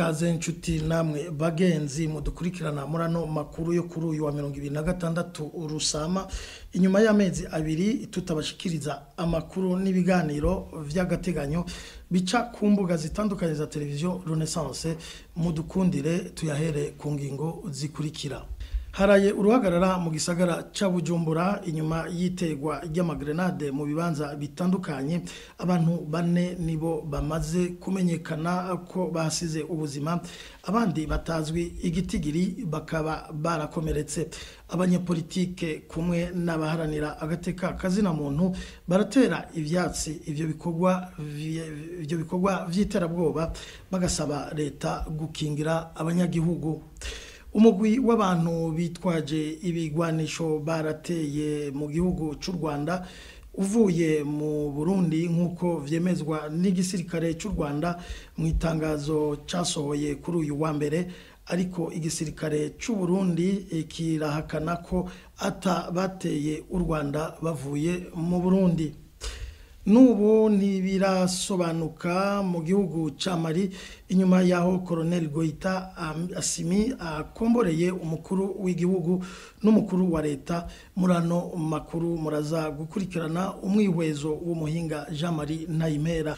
ikaze nshuti namwe bagenzi mudukurikirana muri ano makuru yo kuri uyu wa mirongo ibiri na gatandatu urusama inyuma y'amezi abiri tutabashikiriza amakuru n'ibiganiro vy'agateganyo bica ku mbuga zitandukanye za televiziyo renaissance mudukundire tuyahere ku ngingo zikurikira haraye uruhagarara mu gisagara ca bujumbura inyuma y'itegwa ry'amagrenade mu bibanza bitandukanye abantu bane nibo bamaze kumenyekana ko basize ubuzima abandi batazwi igitigiri bakaba barakomeretse abanyepolitike kumwe n'abaharanira agateka kazina muntu baratera ivyatsi ivyo bikorwa ivyo bikorwa vy'iterabwoba bagasaba leta gukingira abanyagihugu umugwi w'abantu bitwaje ibigwanisho barateye mu gihugu cy'u Rwanda uvuye mu Burundi nk'uko vyemezwa n'igisirikare cy'u Rwanda mu itangazo casohoye kuri uyu wa mbere ariko igisirikare cy'u Burundi kirahakana ko ata bateye u Rwanda bavuye mu Burundi n'ubu ntibirasobanuka mu gihugu cya mari inyuma y'aho koroneli goyita asimi akomboreye umukuru w'igihugu n'umukuru wa leta muri ano makuru muraza gukurikirana umwihwezo w'umuhinga jean marie ntayimera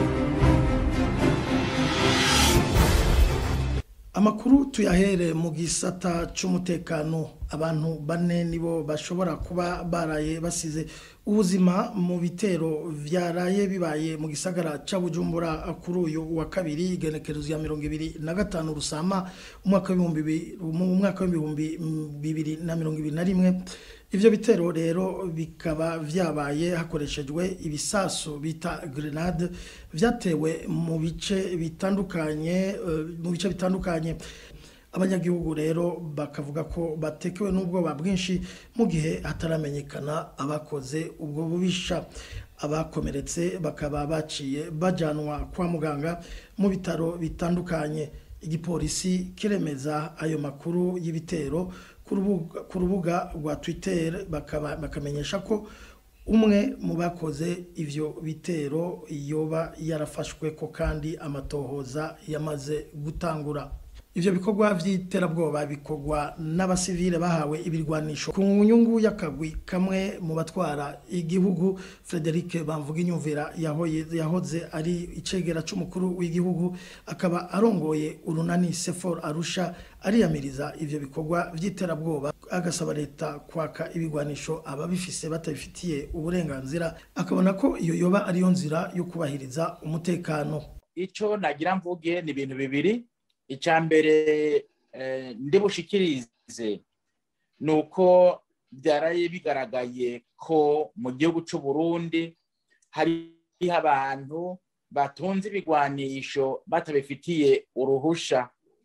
amakuru tuyahere mu gisata cy'umutekano abantu bane nibo bashobora kuba baraye basize ubuzima mu bitero byaraye bibaye mu gisagara cya bujumbura kuri uyu wa kabiri igenekerezo ya mirongo ibiri na gatanu rusama umwaka w'ibihumbi bibiri na mirongo ibiri na rimwe ivyo bitero rero bikaba vyabaye hakoreshejwe ibisasu bita grenade vyatewe mu bice bitandukanye mu bice bitandukanye abanyagihugu rero bakavuga ko batekewe n'ubwoba bwinshi mu gihe hataramenyekana abakoze ubwo bubisha abakomeretse bakaba baciye bajanwa kwa muganga mu bitaro bitandukanye igipolisi kiremeza ayo makuru y'ibitero ku rubuga rwa twitter bakamenyesha ko umwe mu bakoze ivyo bitero yoba yarafashwe ko kandi amatohoza yamaze gutangura ivyo bikorwa vy'iterabwoba bikorwa n'abasivile bahawe ibirwanisho ku nyungu y'akagwi kamwe mu batwara igihugu Frederic Bamvuga inyumvira yahoze ari icegera c'umukuru w'igihugu akaba arongoye urunani Sefor Arusha ariyamiriza ivyo bikorwa vy'iterabwoba agasaba leta kwaka ibigwanisho ababifise batabifitiye uburenganzira akabona ko iyo yoba ariyo nzira yo kubahiriza umutekano ico nagira mvuge ni ibintu bibiri icya mbere ndi bushikirize ni uko byaraye bigaragaye ko mu gihugu cy'u Burundi hariho abantu batunze ibigwanisho batabifitiye uruhusha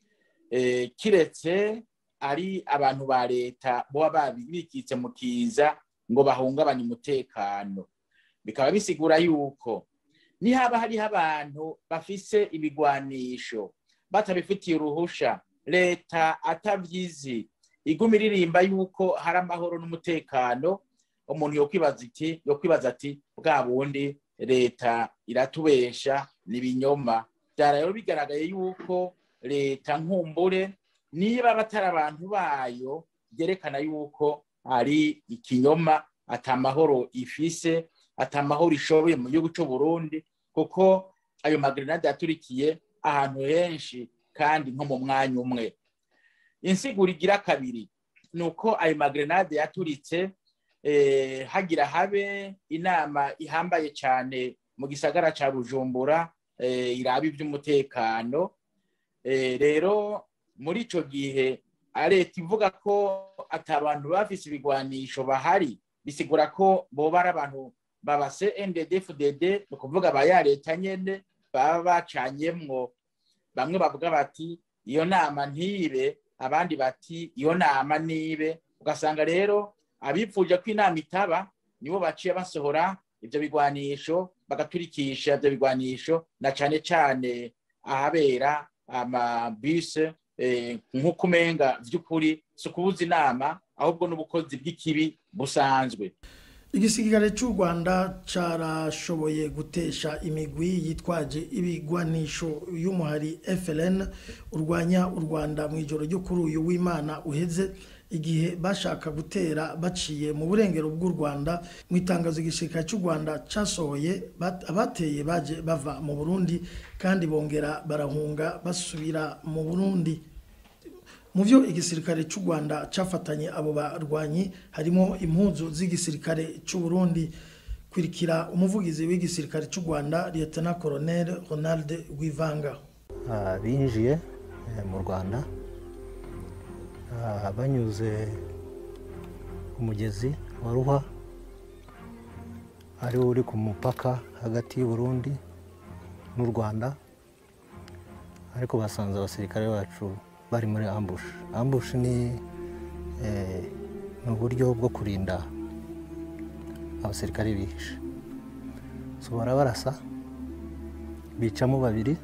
kiretse ari abantu ba leta baba babikitse mu kiza ngo bahungabanye umutekano bikaba bisigura yuko nihaba hariho abantu bafise ibigwanisho batabifitiye uruhusha leta atavyizi iguma iririmba yuko hari amahoro n'umutekano umuntu yokwibaza iti yokwibaza ati bwa bundi leta iratubesha ni ibinyoma byara rero bigaragaye yuko leta nkumbure niba batari abantu bayo byerekana yuko ari ikinyoma atamahoro ifise atamahoro ishoboye mu gihugu cy'u Burundi kuko ayo magrenade yaturikiye ahantu henshi kandi nko mu mwanya umwe insiguro igira kabiri ni uko ayo magrenade yaturitse hagira habe inama ihambaye cyane mu gisagara cya bujumbura iraba iby'umutekano rero muri icyo gihe leta ivuga ko atabantu bafise ibigwanisho bahari bisigura ko boba ari abantu baba CNDD-FDD ni ukuvuga ba ya leta nyene baba bacanyemwo bamwe bavuga bati iyo nama ntibe abandi bati iyo nama nibe ugasanga rero abipfuje ko inama itaba nibo baciye basohora ibyo bigwanisho bagaturikisha ibyo bigwanisho na cane cane ahabera amabuse nk'uko umenga vy'ukuri si ukubuza inama ahubwo n'ubukozi bw'ikibi busanzwe igisirikare cy'u rwanda carashoboye gutesha imigwi yitwaje ibigwanisho y'umuhari FLN urwanya u rwanda mu ijoro ryo kuri uyu w'imana uheze igihe bashaka gutera baciye mu burengero bw'u rwanda mu itangazo igisirikare cy'u rwanda cyasohoye abateye baje bava mu burundi kandi bongera barahunga basubira mu burundi mu byo igisirikare cy'u rwanda cyafatanye abo barwanyi harimo impuzu z'igisirikare cy'u burundi kurikira umuvugizi w'igisirikare cy'u rwanda liyetona koroneri ronald wivanga binjiye mu rwanda banyuze umugezi wa ruhwa ari wo uri ku mupaka hagati y'u Burundi n'u rwanda ariko basanze abasirikare bacu bari muri ambushi ambushi ni uburyo bwo kurinda abasirikare bihishe barabarasa bicamo babiri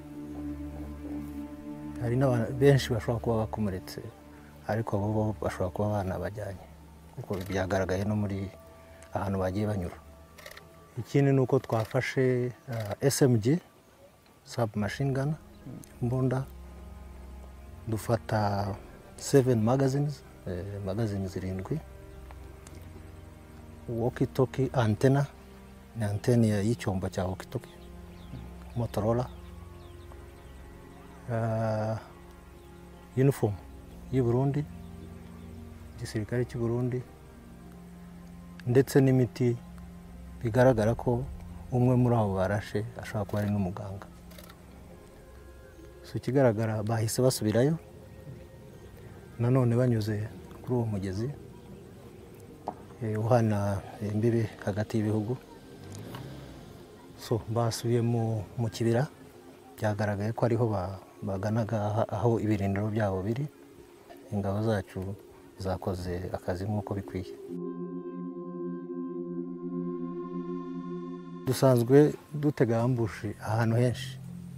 hari benshi bashobora kuba bakomeretse ariko bo bashobora kuba banabajyanye kuko byagaragaye no muri ahantu bagiye banyura ikindi ni uko twafashe smg sabu mashini gana imbunda dufata seveni magazines magazine zirindwi wokitoki antena ni antene y'icyombo cya wokitoki motorola yunifomu y'u Burundi igisirikare cy'u Burundi ndetse n'imiti bigaragara ko umwe muri abo barashe ashobora kuba ari n'umuganga si ikigaragara bahise basubirayo nanone banyuze kuri uwo mugezi uhana imbibi hagati y'ibihugu so basubiye mu kibira byagaragaye ko ariho baganaga aho ibirindiro byabo biri ingabo zacu zakoze akazi nk'uko bikwiye dusanzwe dutega ambushi ahantu henshi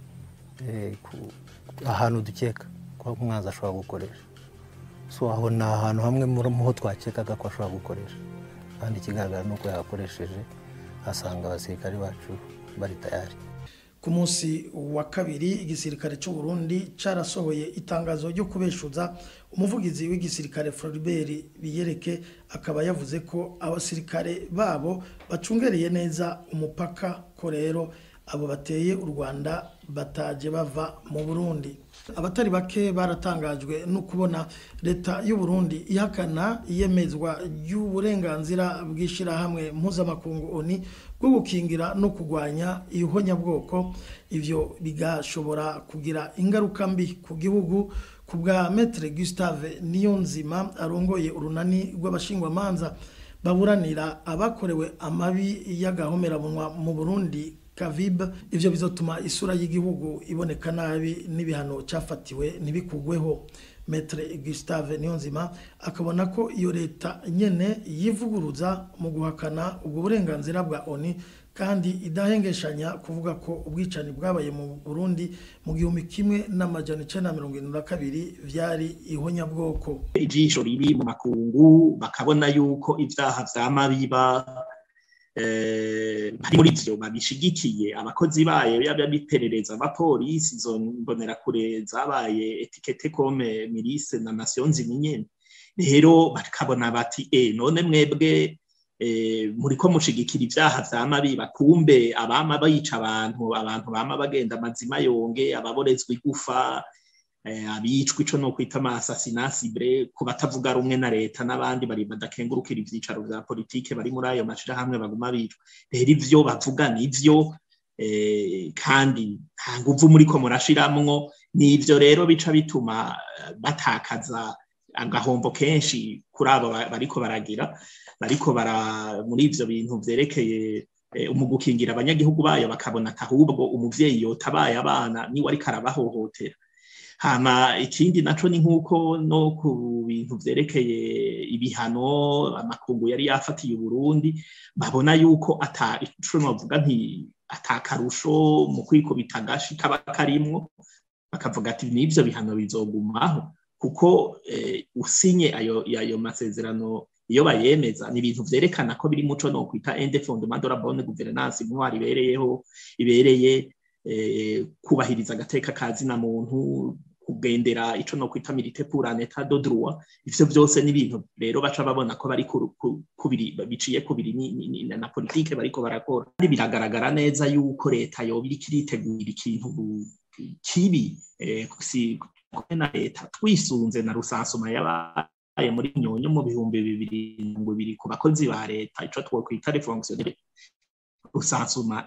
ahantu dukeka ko umwanzi ashobora gukoresha so aho ni ahantu hamwe mu ho twakekaga ko ashobora gukoresha kandi ikigaragara ni uko yahakoresheje asanga abasirikare bacu bari tayari ku munsi wa kabiri igisirikare cy'u Burundi cyarasohoye itangazo ryo kubeshuza umuvugizi w'igisirikare Floribert biyereke akaba yavuze ko abasirikare babo bacungereye neza umupaka ko rero abo bateye u Rwanda bataje bava mu Burundi abatari bake baratangajwe no kubona leta y'u Burundi ihakana iyemezwa ry'uburenganzira bw'ishyirahamwe mpuzamakungu ONU bwo gukingira no kurwanya ihonyabwoko ivyo bigashobora kugira ingaruka mbi ku gihugu ku bwa Maître Gustave Niyonzima arongoye urunani rw'abashingwamanza baburanira abakorewe amabi y'agahomerabunwa mu Burundi Kavib ivyo bizotuma isura y'igihugu iboneka nabi n'ibihano cyafatiwe ntibikugweho Maître Gustave Niyonzima akabona ko iyo leta nyene yivuguruza mu guhakana ubwo burenganzira bwa ONU kandi idahengeshanya kuvuga ko ubwicani bwabaye mu Burundi mu gihumbi kimwe n'amajana icenda na mirongo irindwi na kabiri vyari ihonyabwoko ijisho riri mu makungu bakabona yuko ivyaha vyama biba bari muri ivyo babishigikiye abakozi bayo yaba biperereza abapolisi izo mbonerakure zabaye etikete kome mirise na nations unies rero bakabona bati e none mwebwe muriko mushigikira ivyaha vyama biba kumbe abama bayica abantu abantu bama bagenda amazima yonge ababorezwa igufa abicwa ico no kwita amasasinasibre ku batavuga rumwe na leta n'abandi bari badakengurukira ivyicaro vya politike bari muri ayo mashirahamwe baguma bicwa rero ivyo bavuga nivyo kandi nta nguvu muriko murashiramwo nivyo rero bica bituma batakaza agahombo kenshi kuri abo bariko baragira bariko bara muri ivyo bintu vyerekeye mu gukingira abanyagihugu bayo bakabona ahubwo umuvyeyi yotabaye abana niwe ariko arabahohotera hama ikindi naco ni nk'uko no ku bintu vyerekeye ibihano amakungu yari yafatiye uburundi babona yuko ata ico novuga nti atakarusho mu kwikubita agashi kaba karimwo bakavuga ati n'ivyo bihano bizogumaho kuko usinye ayo ayo masezerano iyo bayemeza ni ibintu vyerekana ko biri muco no kwita ende fondement de la bonne gouvernance intwari ibereyeho ibereye kubahiriza agateka kazina muntu kugendera ico no kwita milite pour un état de droit ivyo byose ni ibintu rero baca babona ko bari kubiri biciye kubiri na politike bariko barakora kandi biragaragara neza yuko leta yoba iriko iritegura ikintu kibi si na leta twisunze na rusansuma yabaye muri nyonyo mu bihumbi bibiri mirongo ibiri ku bakozi ba leta ico twokwita refonctionnaire rusansuma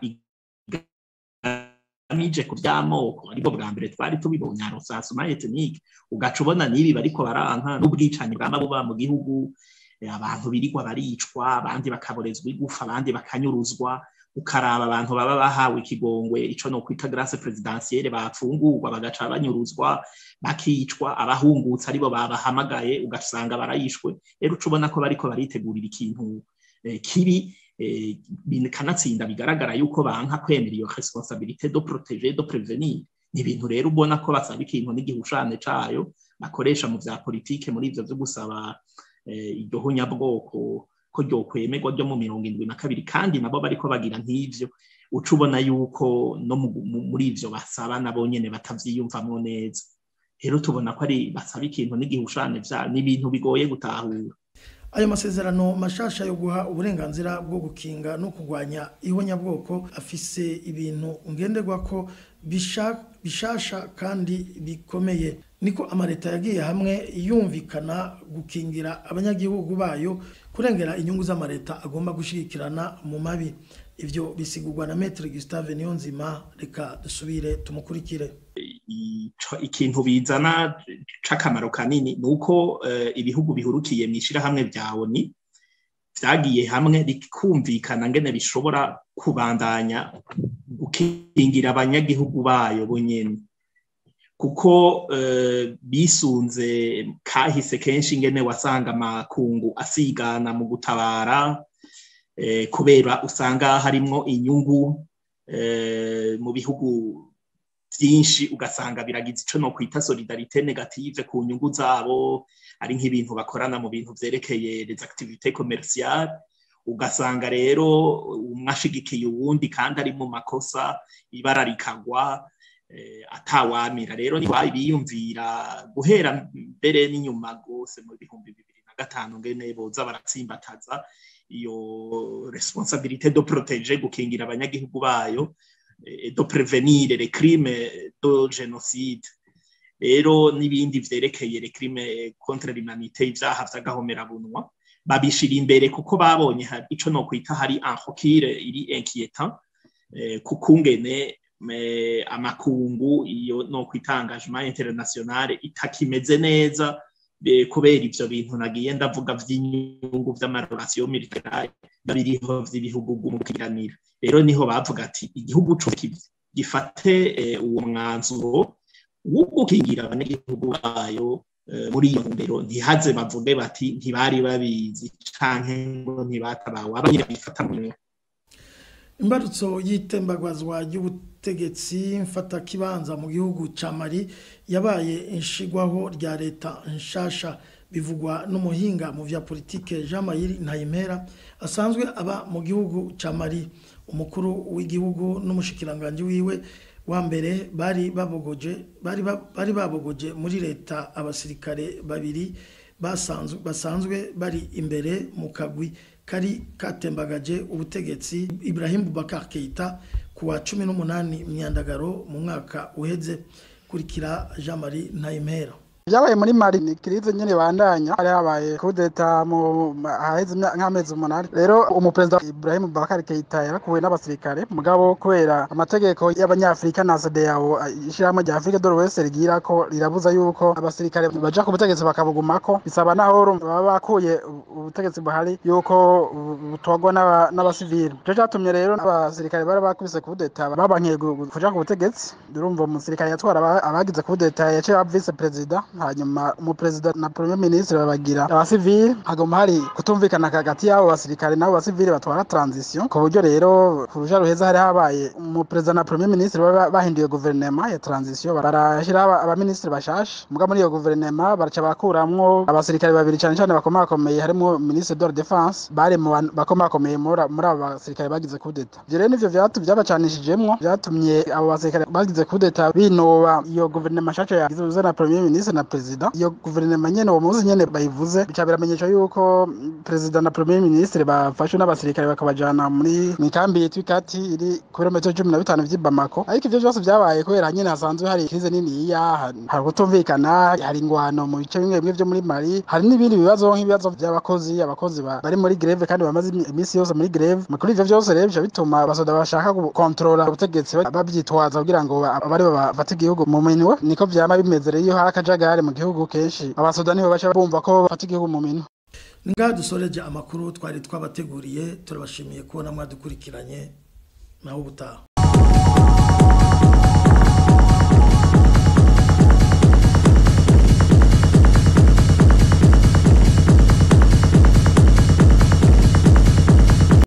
amije ku by'amoko aribwo bwa mbere twari tubibonye rusansuma ethnike ugaca ubona n'ibi bariko baranka n'ubwicanyi bwama buba mu gihugu abantu birirwa baricwa abandi bakaborezwa igufa abandi bakanyuruzwa ukaraba abantu baba bahawe ikigongwe ico no kwita grace presidentielle bafungurwa bagaca banyuruzwa bakicwa abahungutse aribo babahamagaye ugasanga barayishwe rero uca ubona ko bariko baritegurira ikintu kibi kanatsinda bigaragara yuko banka kwemera iyo responsabilité de protéger de prévenir ni ibintu rero ubona ko basaba ikintu n'igihushane cayo bakoresha mu vya politike muri ivyo vyo gusaba iryo hunyabwoko ko ryokwemerwa ryo mu mirongo indwi na kabiri kandi nabo bariko bagira nk'ivyo uca ubona yuko no muri ivyo basaba nabo nyene batavyiyumvamwo neza rero tubona ko ari basaba ikintu n'igihushane vya n'ibintu bigoye gutahura ayo masezerano mashasha yo guha uburenganzira bwo gukinga no kurwanya ihonyabwoko afise ibintu ngenderwa ko bishasha kandi bikomeye niko amaleta yagiye hamwe yumvikana gukingira abanyagihugu bayo kurengera inyungu z'amaleta agomba gushigikirana mu mabi ivyo bisigurwa na Maître Gustave Niyonzima reka dusubire tumukurikire ikintu bizana c'akamaro kanini ni uko ibihugu bihurukiye mu ishirahamwe vya ONU vyagiye hamwe bikumvikana ngene bishobora kubandanya gukingira abanyagihugu bayo bonyene kuko bisunze kahise kenshi ingene wasanga amakungu asigana mu gutabara kubera usanga harimwo inyungu mu bihugu byinshi ugasanga biragize ico no kwita solidarite negative ku nyungu zabo ari nk'ibintu bakorana mu bintu vyerekeye les activités commerciales ugasanga rero umwe ashigikiye uwundi kandi ari mu makosa ibara rikagwa atawamira rero ni biyumvira guhera mbere n'inyuma rwose mu bihumbi bibiri na gatanu ngene boza baratsimbataza iyo responsabilité de protéger gukingira abanyagihugu bayo de prevenir les crimes de génocide rero n'ibindi vyerekeye les crimes contre l'humanité ivyaha vy'agahomerabunwa babishira imbere kuko babonye ico no kwita hari enrokire iri inquiétant kukungene amakungu iyo no kwita engagement international itakimeze neza kubera ivyo bintu nagiye ndavuga vy'inyungu vy'amarelation militaire babiriho vy'ibihugu gumukiranira rero niho bavuga ati igihugu co gifate uwo mwanzuro wo gukingira abanyagihugu bayo muri iyo ntumbero ntihaze bavuge bati ntibari babizi canke ngo ntibatabawe abanyine bifata mu imbarutso y'itembagazwa ry'ubutegetsi mfata kibanza mu gihugu ca Mali yabaye inshigwaho rya leta nshasha bivugwa n'umuhinga mu vya politike Jean Mayiri Ntayimera asanzwe aba mu gihugu ca Mali umukuru w'igihugu n'umushikiranganje wiwe wa mbere bari babogoje bari bari babogoje muri leta abasirikare babiri basanzwe basanzwe bari imbere mu kagwi kari katembagaje ubutegetsi Ibrahim Boubacar Keita kuwa 18 myandagaro mu mwaka uheze kurikira Jean Marie Ntayimera byabaye muri mari ni kirize nyine bandanya hari habaye kudeta mu haheze nk'amezi umunani rero umuperezida Ibrahim Bakari Keita yarakuwe n'abasirikare mugabo kubera amategeko y'abanyafrika na CEDEAO ishyirahamwe rya Afrika de l'Ouest rigira ko rirabuza yuko abasirikare baja ku butegetsi bakabugumako bisaba naho baba bakuye ubutegetsi buhari yuko butogwa n'abasivili cyo cyatumye rero abasirikare bari bakubise kudeta babankiye kuja ku butegetsi urumva umusirikare yatwara abagize kudeta yaciye aba vice perezida hanyuma umuperezida na premier ministre babagira abasivile hagomba hari kutumvikana hagati y'abo basirikare n'abo basivile batwara transition ku buryo rero ku ruja ruheza hari habaye umuperezida na premier ministre baba bahinduye guverinema ya transition barashyiraho abaministre bashasha muga muri iyo guverinema baraca bakuramwo abasirikare babiri cyane cyane bakomakomeye harimo ministre de la defense bari mu bantu bakomakomeye muri muri abo basirikare bagize kudeta ivyo rero nivyo vyatu byabacanishijemwo vyatumye abo basirikare bagize kudeta binoba iyo guverinoma nshasha yagize na premier ministre na president iyo guverinoma nyene uwo munsi nyene bayivuze bica biramenyesha yuko president na premier ministre bafashwe n'abasirikare bakabajana muri mikambi yitwa ikati iri ku birometero cumi na bitanu vy'i Bamako ariko ivyo vyose vyabaye kubera nyene hasanzwe hari krize niniya hari kutumvikana hari ingwano mu bice bimwe bimwe vyo muri Mali hari n'ibindi bibazo nk'ibibazo vy'abakozi abakozi bari muri greve kandi bamaze iminsi yose muri greve kuri ivyo vyose rero bica bituma abasoda bashaka gukontorora ubutegetsi bavyitwaza kugira ngo abari bafate igihugu mu minwe niko vyama bimeze rero iyo hari akajagari mu gihugu kenshi abasoda nibo baca bumva ko bafata igihugu mu minwe ngaha dusoreje amakuru twari twabateguriye turabashimiye kubona mwadukurikiranye nawe ubutaha